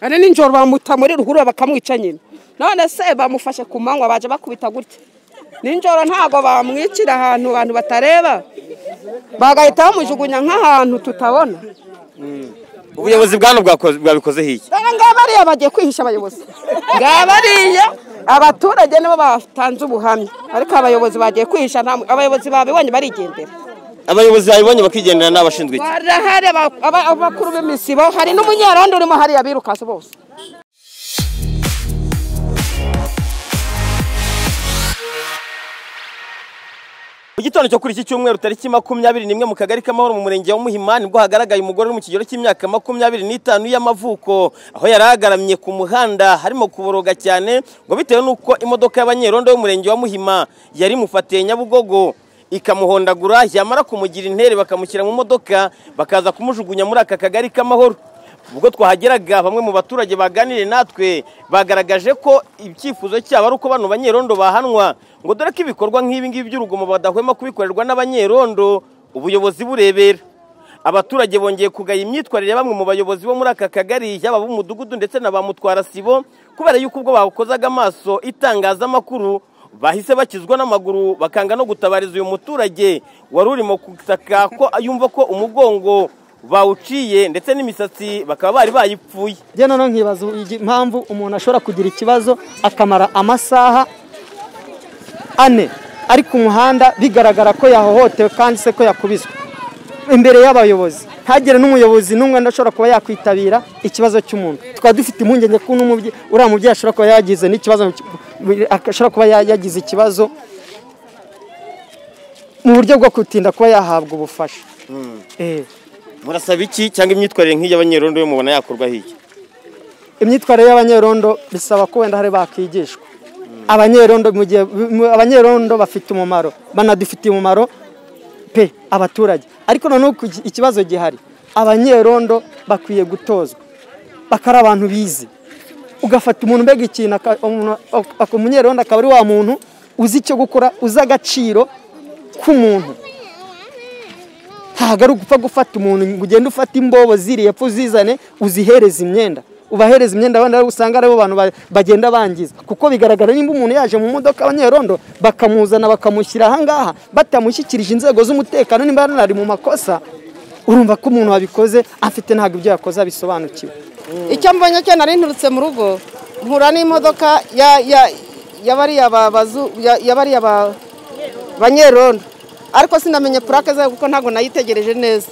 ane nijoro bamuta muri ruhurura bakamwica nyine none se bamufashe ku manywa baje bakubita gutya nijoro ntabwo bamwicira ahantu abantu batareba bagahita bamujugunya nk'ahantu tutabona ubuyobozi bwana bwabikozeho iki dore ngabariya bagiye kwihisha abayobozi ngabariya abaturage nibo batanze ubuhamya ariko abayobozi bagiye kwihisha nta abayobozi babibonye barigendera abayobozi babibonye bakigendera ni abashinzwe iki barahari aba- aba- abakuru b'imisibo hari n'umunyarondo urimo hariya birukase bose mu gitondo cyo kuri iki cyumweru tariki makumyabiri n'imwe mu kagari k'amahoro mu murenge wa muhima nibwo hagaragaye umugore uri mu kigero cy'imyaka makumyabiri n'itanu y'amavuko aho yari agaramye ku muhanda harimo kuboroga cyane ngo bitewe n'uko imodoka y'abanyerondo y'umurenge wa muhima yari mufatiye nyabugogo ikamuhondagura yamara kumugira intere bakamushyira mu modoka bakaza kumujugunya muri aka kagari k'amahoro ubwo twahageraga bamwe mu baturage baganiriye natwe bagaragaje ko icyifuzo cyabo ari uko bano banyerondo bahanwa ngo dore ko ibikorwa nk'ibi ngibi by'urugomo badahwema kubikorerwa n'abanyerondo ubuyobozi burebera abaturage bongeye kugaya imyitwarire ya bamwe mu bayobozi bo muri aka kagari yaba ab'umudugudu ndetse na ba mutwara sibo kubera yuko ubwo bawukozaga amaso itangazamakuru bahise bakizwa n'amaguru bakanga no gutabariza uyu muturage wari urimo gutaka ko yumva ko umugongo bawuciye ndetse n'imisatsi bakaba bari bayipfuye njye noneho nkibaza igi- impamvu umuntu ashobora kugira ikibazo akamara amasaha ane ari ku muhanda bigaragara ko yahohotewe kandi se ko yakubiswe imbere y'abayobozi ntagire n'umuyobozi n'umwe ashobora kuba yakwitabira ikibazo cy'umuntu tukaba dufite impungenge ko n'umubyeyi uriya mubyeyi ashobora kuba yagize n'ikibazo ashobora kuba ya- yagize ikibazo mu buryo bwo gutinda kuba yahabwa ubufasha Eh. murasaba iki cyangwa imyitwarire nk'iyi y'abanyerondo yo mubona yakorwa hirya imyitwarire y'abanyerondo bisaba ko wenda hari bakigishwa abanyerondo mu gihe mu- abanyerondo bafite umumaro banadufitiye umumaro pe abaturage ariko noneho ku gi- ikibazo gihari abanyerondo bakwiye gutozwa bakari abantu bize ugafata umuntu mbega ikintu aka- umuntu ak- ak- umunyerondo akaba ari wa muntu uzi icyo gukora uzi agaciro k'umuntu ntabwo ari ugupfa gufata umuntu ngo ugende ufate imbobo ziriye epfo uzizane uzihereze imyenda ubahereza imyenda wenda usanga aribo bantu ba- bagenda bangiza kuko bigaragara nimba umuntu yaje mu modoka abanyerondo bakamuzana bakamushyira ahangaha batamushyikirije inzego z'umutekano nimba ari mu makosa urumva ko umuntu wabikoze afite ntabwo ibyo yakoze abisobanukiwe icyo mbonye cyo nari nturutse mu rugo nkura n'imodoka ya- ya- y'abariya babazu- ya- y'abariya ba- banyerondo ariko sinamenye purake zayo kuko ntabwo nayitegereje neza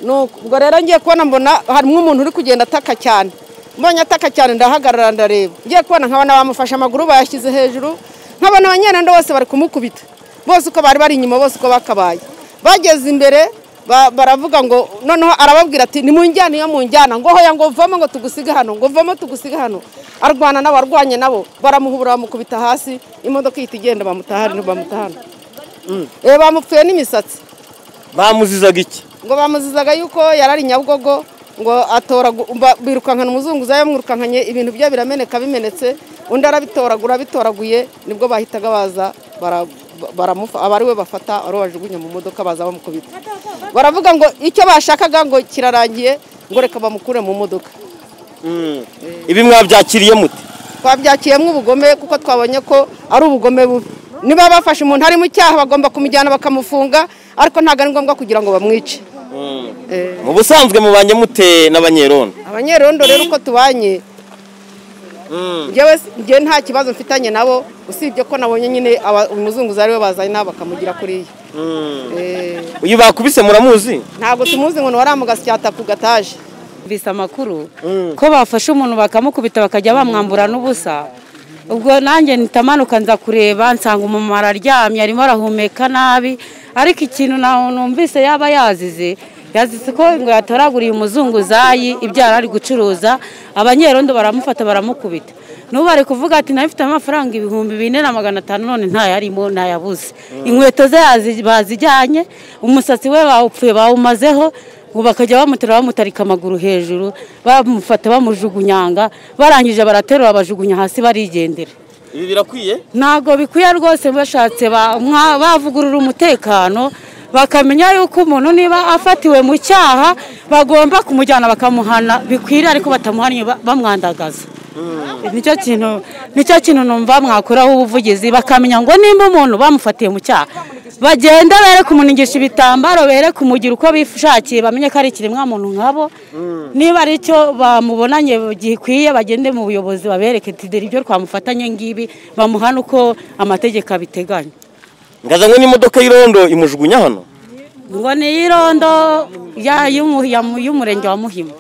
Nuko- ubwo rero ngiye kubona mbona harimo umuntu uri kugenda ataka cyane mbonye ataka cyane ndahagarara ndareba ngiye kubona nkabona bamufashe amaguru bayashyize hejuru nkabona abanyerondo bose bari kumukubita bose uko bari bari inyuma bose uko bakabaye bageze imbere ba- baravuga ngo noneho arababwira ati nimunjyane iyo munjyana ngo hoya ngo vamo ngo tugusige hano ngo vamo tugusige hano arwana n'abarwanye nabo baramuhubura bamukubita hasi imodoka ihita igenda bamutahana bamutahana Eh, bamupfuye n'imisatsi bamuzizaga iki ngo bamuzizaga yuko yarari nyabugogo ngo atoragu- ba- birukankana umuzunguza yamwirukankanye ibintu bye birameneka bimenetse undi arabitoragura abitoraguye nibwo bahitaga baza bara- ba- baramufa aba ari we bafata ari we bajugunya mu modoka baza bamukubita baravuga ngo icyo bashakaga ngo kirarangiye ngo reka bamukure mu modoka ibi mwabyakiriye mute twabyakiyemo ubugome kuko twabonye ko ari ubugome bubi niba bafashe umuntu ari mu cyaha bagomba kumujyana bakamufunga ariko ntabwo ari ngombwa kugira ngo bamwice Eh. mu busanzwe mubanye mute n'abanyerondo abanyerondo rero uko tubanye njyewe s- njye nta kibazo mfitanye nabo usibye ko nabonye nyine aba- umuzunguza ariwe bazanye nabo bakamugira kuriya Eh, uyu bakubise muramuzi ntabwo tumuzi ngo ni waramugasyata ku gataje bise amakuru ko bafashe umuntu bakamukubita bakajya bamwambura n'ubusa ubwo nanjye nitamanuka nza kureba nsanga umumama araryamye arimo arahumeka nabi ariko ikintu na- numvise yaba yazize yazize ko ngo yatoraguriye umuzunguzayi ibyara ari gucuruza abanyerondo baramufata baramukubita n'ubu bari kuvuga ati nayo mfite amafaranga ibihumbi bine na magana atanu none ntayarimo ntayabuze inkweto ze yazi- bazijyanye umusatsi we bawupfuye bawumazeho ubu bakajya bamuterura bamutarika amaguru hejuru bamufata bamujugunyanga barangije baraterura bajugunya hasi barigendera ibi birakwiye ntabwo bikwiye rwose bashatse ba- mwa- bavugurura umutekano bakamenya yuko umuntu niba afatiwe mu cyaha bagomba kumujyana bakamuhana bikwiriye ariko batamuhannye ba- bamwandagaza nicyo kintu nicyo kintu numva mwakuraho ubuvugizi bakamenya ngo nimba umuntu bamufatiye mu cyaha bagenda bere kumuningisha ibitambaro bere kumugira uko bishakiye bamenye ko ari ikiremwa muntu nkabo niba ari icyo bamubonanye gikwiye bagende mu buyobozi babereke tideri ibyo twamufatanye ngibi bamuhane uko amategeko abiteganya ngazanywe n'imodoka y'irondo imujugunya hano ngo ni irondo ya- y'umu- ya- y'umurenge wa muhima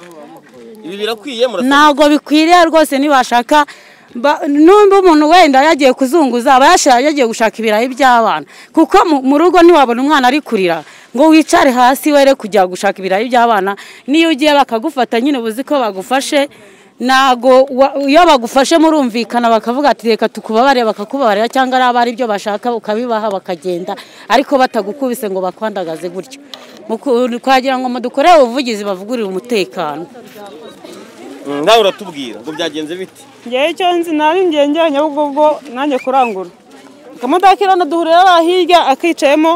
ibi birakwiye murasa ntabwo bikwiriye rwose ntibashaka n'undi umuntu wenda yagiye kuzunguza aba yasha- yagiye gushaka ibirayi by'abana kuko mu- mu rugo ntiwabona umwana ari kurira ngo wicare hasi were kujya gushaka ibirayi by'abana n'iyo ugiye bakagufata nyine uba uzi ko bagufashe ntabwo wa- iyo bagufashe murumvikana bakavuga ati reka tukubabarire bakakubabarira cyangwa ari abari ibyo bashaka ukabibaha bakagenda ariko batagukubise ngo bakwandagaze gutyo Muku- twagira ngo mudukore ubuvugizi bavugurire umutekano nawe uratubwira ngo byagenze biti ngewe icyo nzi nari ngiye njya nyabugogo nanjye kurangura akamutakirana duhurira ba hirya akicayemo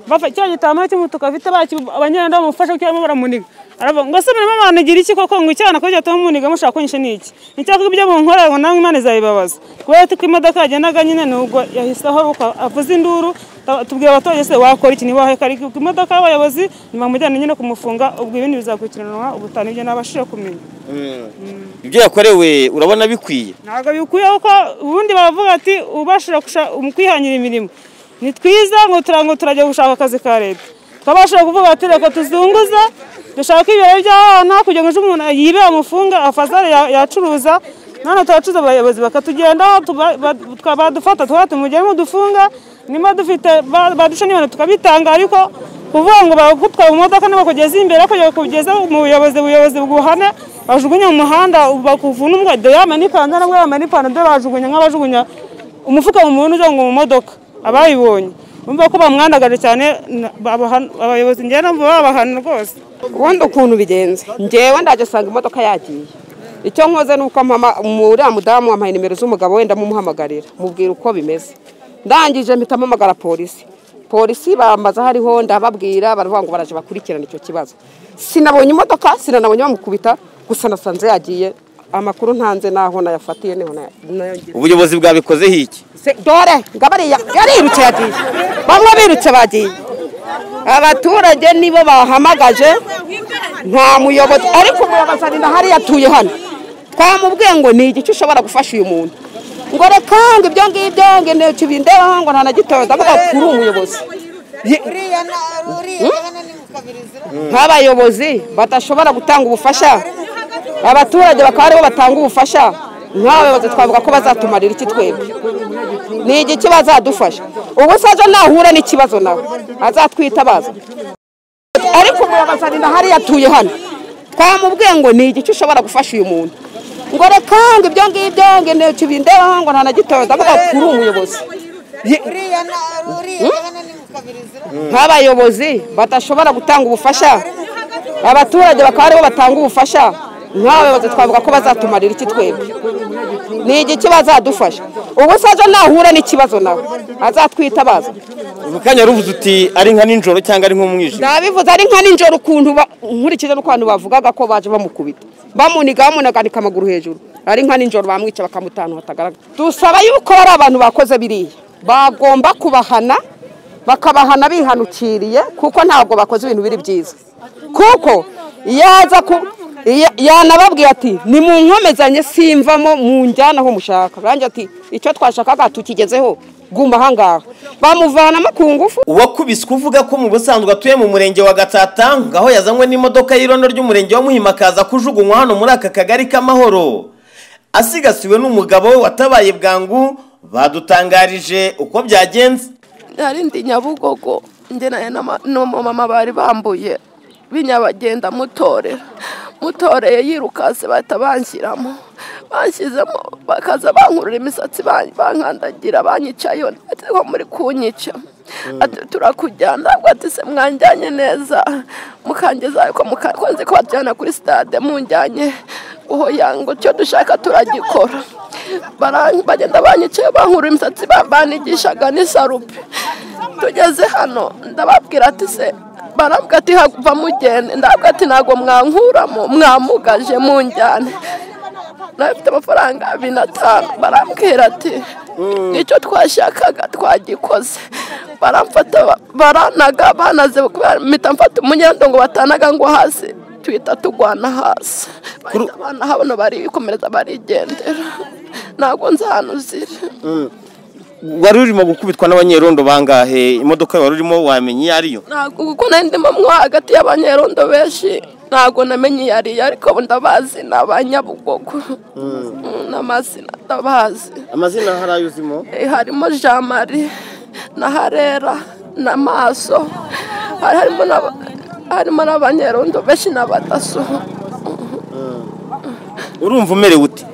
bafa- cya gitambaro cy'umutuku afite baki abanyarwanda bamufasha cyangwa baramuniga aravuga ngo se murimo banagira iki koko ngo icyana ko cyatuma muniga mushaka kunyisha ni iki nicyavuga ibyo munkorera ngo nawe imana izabibabaza kubera ko imodoka yagendaga nyine nubwo yahise aharuka avuze induru ta- tubwira abaturage se wakora iki niba hari imodoka y'abayobozi ntibamujyane nyine kumufunga ubwo ibindi bizakurikiranwa ubutanu ibyo nabashije kumenya ibyo yakorewe urabona bikwiye ntabwo bikwiye kuko ubundi baravuga ati ubashije gusha- mu kwihangira imirimo ni twiza ngo turango turajya gushaka akazi ka leta twabashije kuvuga ati reka tuzunguza dushake ibirori by'abana kugira ngo ejo umuntu yibe amufunga afazare ya- yacuruza none turacuza abayobozi bakatugendaho tuba- ba- tuka- badufata tukaba tumugemo dufunga niba dufite ba- badusha n'ibintu tukabitanga ariko kuvuga ngo bagutwara mu modoka nibakugeze imbere kugira ngo kugeze mu buyobozi ubuyobozi bwuhane bajugunya mu muhanda bakuvuna umwado yambaye n'ikanzu nabwo yambaye n'ipantaro byo bajugunya nk'abajugunya umufuka mu muntu ujya ngo mu modoka abayibonye bumva ko bamwandagaje cyane na- babahana- abayobozi njyewe numva babahana rwose ubundi ukuntu bigenze ngewe ndajya asanga imodoka yagiye icyo nkoze ni uko mama uriya mudamu wampaye nimero z'umugabo wenda mumuhamagarira mubwira uko bimeze ndangije mpita mpamagara polisi polisi bambaza hariho ndababwira baravuga ngo baraje bakurikirane icyo kibazo sinabonye imodoka sinanabonye bamukubita gusa nasanze yagiye amakuru ntanze n'aho nayafatiye niho nayo ubuyobozi bwabikozeho iki Se- dore ngabariya yarirutse yagiye bamwe birutse bagiye abaturage nibo bahamagaje nta muyobozi ariko umuyobozi ari hariya yatuye hano twamubwiye ngo ni igice ushobora gufasha uyu muntu ngo reka ngo ibyo ngibyo ngo intoki bindeho ngo nta na gitoya ndavuga kuri umuyobozi nk'abayobozi badashobora gutanga ubufasha abaturage bakaba aribo batanga ubufasha nk'abayobozi twavuga ko bazatumarira iki twebwe ni igiki bazadufasha ubu se aje nahura n'ikibazo nawe azatwitabaza ariko umuyobozi ari hariya yatuye hano twamubwiye ngo ni igice ushobora gufasha uyu muntu ngo reka ngo ibyo ngibyo ngo intoki bindeho ngo nta na gitoya ndavuga kuri umuyobozi nk'abayobozi badashobora gutanga ubufasha abaturage bakaba aribo batanga ubufasha nk'abayobozi twavuga ko bazatumarira iki twebwe ni igiki bazadufasha ubu se aje nahura n'ikibazo nawe azatwitabaza mu kanya ruvuze uti ari nka nijoro cyangwa ari nk'umwijima ndabivuze ari nka nijoro ukuntu ba- nkurikije n'ukuntu bavugaga ko baje bamukubita bamuniga bamunaganika amaguru hejuru ari nka nijoro bamwica bakamutanu hatagaragara dusaba yuko bari abantu bakoze biriya bagomba kubahana bakabahana bihanukiriye kuko ntabwo bakoze ibintu biri byiza kuko yaza ku ya- yanababwiye ati nimunkomezanye simvamo munjyana aho mushaka ranjye ati icyo twashakaga tukigezeho guma ahangaha bamuvanamo ku ngufu uwakubiswe uvuga ko mu busanzwe atuye mu murenge wa gatsata ngaho yazanywe n'imodoka y'irondo ry'umurenge wa muhima akaza kujugunywa hano muri aka kagari k'amahoro asigasiwe n'umugabo we watabaye bwangu badutangarije uko byagenze hari ndi nyabugogo ngenanye n'umumama bari bambuye binyabagenda mutorera mutoreye yirukase bahita banshyiramo banshyizemo bakaza bankurura imisatsi ban- bankandagira banyicayeho ati ko muri kunyica ati turakujyana ntabwo ati se mwanjyanye neza mukangeza ko muka- ko nzi ko batujyana kuri sitade munjyanye uho yango icyo dushaka turagikora bara- bagenda banyicaye bankura imisatsi ba- banigishaga n'isarupe tugeze hano ndababwira ati se barabwira ati hava mugende ndabwira ati ntabwo mwankuramo mwamugaje munjyane nabifite amafaranga abiri n'atanu barambwira ati nicyo twashakaga twagikoze baramfata baranaga banaze mpita mfata umunyendo ngo batanaga ngo hasi tuhita tugwana hasi bahita banaha bano barikomereza barigendera ntabwo nzi ahantu ziri wari urimo gukubitwa n'abanyerondo bangahe imodoka wari urimo wamenye iyo ariyo ntabwo kuko nari ndimo mo hagati y'abanyerondo benshi ntabwo namenye iyo ari yo ariko ndabazi ni abanyabugogo Mm, n'amazina ndabazi amazina hari ayo uzimo Eh, harimo jean marie na harera na maso hari harimo n'aba- harimo n'abanyerondo benshi n'abadaso urumva umerewe ute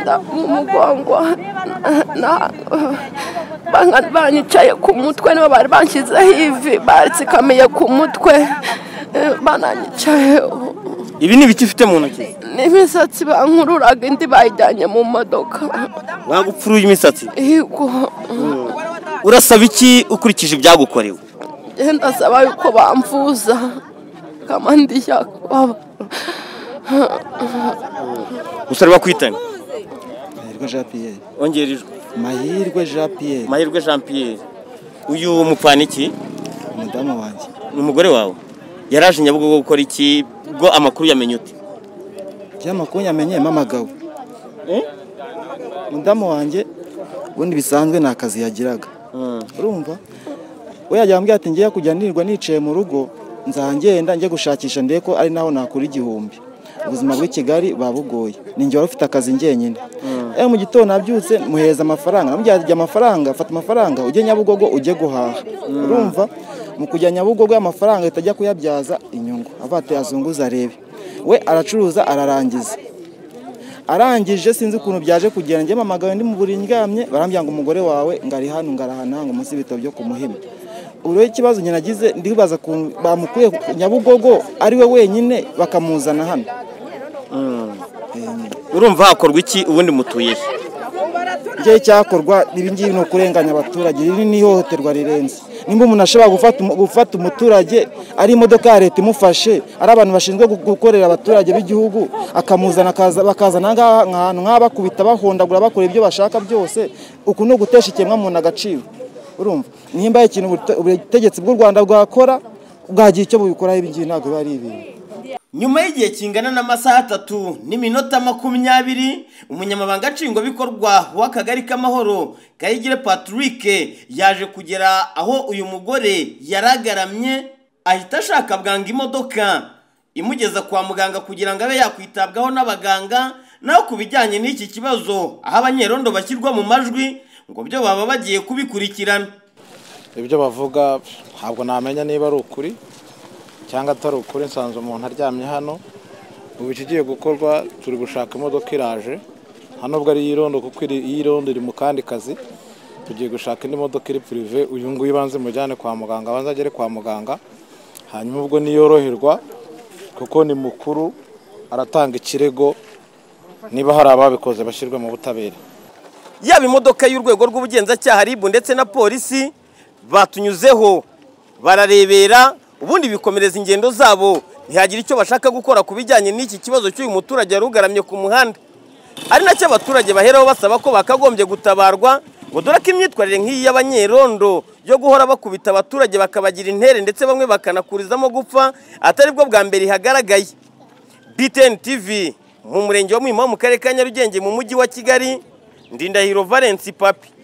nda mu mugongo na- banga- banyicaye ku mutwe nibo bari banshyizeho ivi batsikamiye ku mutwe eh, bananyicaye ibi ni ibiki ufite mu ntoki n'imisatsi bankururaga indi bayijyanye mu modoka wagupfuruye imisatsi yego urasaba iki ukurikije ibyagukorewe genda saba yuko bamvuza kamandi yakubaba gusa bakwitana Mahirwe Jean Pierre. ongera ijwi Mahirwe Jean Pierre. mahirwe jean pierre uyu mupfana iki Umudamu wanjye. ni umugore wawe yaraje nyabugogo gukora iki bwo amakuru yamenye ute Byamakuru yamenye mamagabo. Umudamu wanjye ubundi bisanzwe nta kazi yagiraga. Urumva? We yajya ambwira ati ngiye kujya nirwa nicaye mu rugo nzangenda njye gushakisha ndebe ko ari naho nakura igihumbi. Ubuzima bw'i Kigali babugoye. Ninjye wari ufite akazi njyenyine. Eh mu gitondo nabyutse muheza amafaranga. Namubwira ati jya amafaranga, fata amafaranga ujye Nyabugogo ujye guhaha. Urumva? Mu kujya Nyabugogo amafaranga atajya kuyabyaza inyungu. Avuga ati azunguza arebe. We aracuruza ararangiza. arangije sinzi ukuntu byaje kugera njye mamagawe ndi mu buriri ndyamye barambwira ngo umugore wawe ngari hano ngarahana ngo munsi y'ibitabo byo ku muhima ubu rero ikibazo nyine nagize ndibaza ukuntu bamukuye ku nyabugogo ari we wenyine bakamuzana hano urumva hakorwa iki ubundi mutuye he njye cyakorwa ibi ngibi ni ukurenganya abaturage riri ni ihohoterwa rirenze nimba umuntu ashobora gufata umu- gufata umuturage ari imodoka ya leta imufashe ari abantu bashinzwe gu- gukorera abaturage b'igihugu akamuzana akaza- bakazana aha ngaha ahantu nk'aha bakubita bahondagura bakora ibyo bashaka byose uku ni ugutesha ikiremwamuntu agaciro urumva nimba hari ikintu ubute- ubutegetsi bw'u rwanda bwakora bwagira icyo bubikoraho ibi ngibi ntabwo biba ari ibintu nyuma y'igihe kingana n'amasaha atatu n'iminota makumyabiri umunyamabanga nshingwabikorwa w'akagari k'amahoro kayigire patrick yaje kugera aho uyu mugore yaragaramye ahita ashaka bwangu imodoka imugeza kwa muganga kugira ngo abe yakwitabwaho n'abaganga naho ku bijyanye n'iki kibazo aho abanyerondo bashyirwa mu majwi ngo byo baba bagiye kubikurikirana ibyo bavuga ntabwo namenya niba ari ukuri cyangwa atari ukuri nsanze umuntu aryamye hano ubu ikigiye gukorwa turi gushaka imodoka iraje hano ubwo ari iyirondo kuko iri- iyirondo iri mu kandi kazi tugiye gushaka indi modoka iri purive uyu nguyu ibanze mujyane kwa muganga abanza agere kwa muganga hanyuma ubwo niyoroherwa kuko ni mukuru aratanga ikirego niba hari ababikoze bashyirwe mu butabera yaba imodoka y'urwego rw'ubugenzacyaha ribu ndetse na polisi batunyuzeho bararebera ubundi bikomereza ingendo zabo ntihagira icyo bashaka gukora ku bijyanye n'iki kibazo cy'uyu muturage wari ugaramye ku muhanda ari nacyo abaturage baheraho basaba ko bakagombye gutabarwa ngo dore ko imyitwarire nk'iyi y'abanyerondo yo guhora bakubita abaturage bakabagira intere ndetse bamwe bakanakurizamo gupfa atari bwo bwa mbere ihagaragaye BTN TV mu murenge wa Muhima wo mu karere ka Nyarugenge mu mujyi wa Kigali Ndindahiro Valence Papi